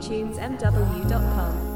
GetAtunesMW.com.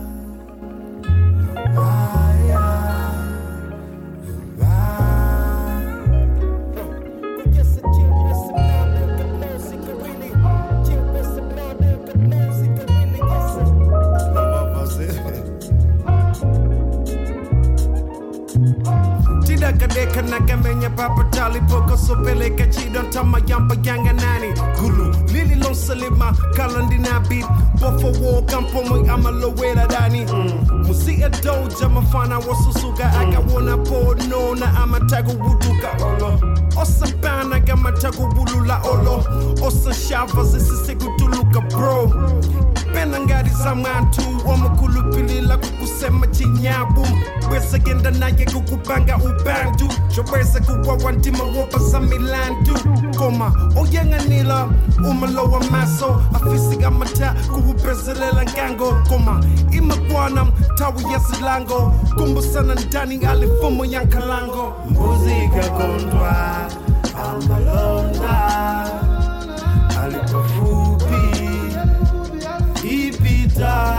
tidakadeka nakamenya papatali poko sopeleka chidon tama yamba yanga nani gulu lili lonsalima kalandinabi bofo wo kampomo amalowela dani musi adoja mafana wasusuka akawona pono na amatago wuduka olo osabana gamatago wulula olo osashava zisisekutuluka bro pena ngati za mwantu wamukhulupilila kukusema chinyabu bwesa genda naye kukupanga ubandu chobwesa kuwawa ndima wopa za milandu koma oyang'anila umalowa maso afisiga mata kuwupezelela ngango koma imagwana tawi ya silango kumbusana ndani alifumo ya nkalango mbuzi ikakondwa amalonda alipofupi ipita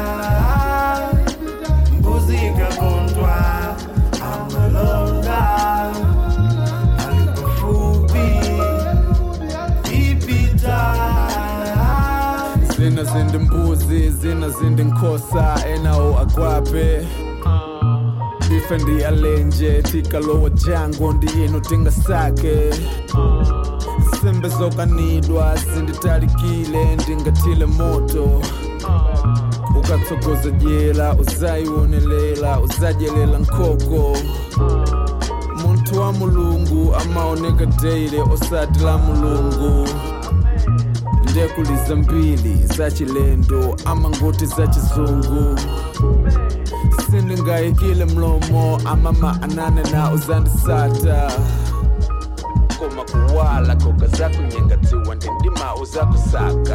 mbuzi ikakondwa amalonda alipofupi ipita zina zindi mbuzi zina zindi nkhosa enawo agwape ife ndi alenje tikalowa jango ndi ino tingasake sembe zokanidwa zinditalikile ndingatile moto ukatsogoza jela uzayionelela uzajelela nkoko munthu wa mulungu amaoneka deile osati la mulungu ndekuliza mbili za chilendo ama ngoti za chizungu sindingayikile mlomo amama anane na uzandisata koma kuwala koga zakunyengatiwa ndindima uzakusaka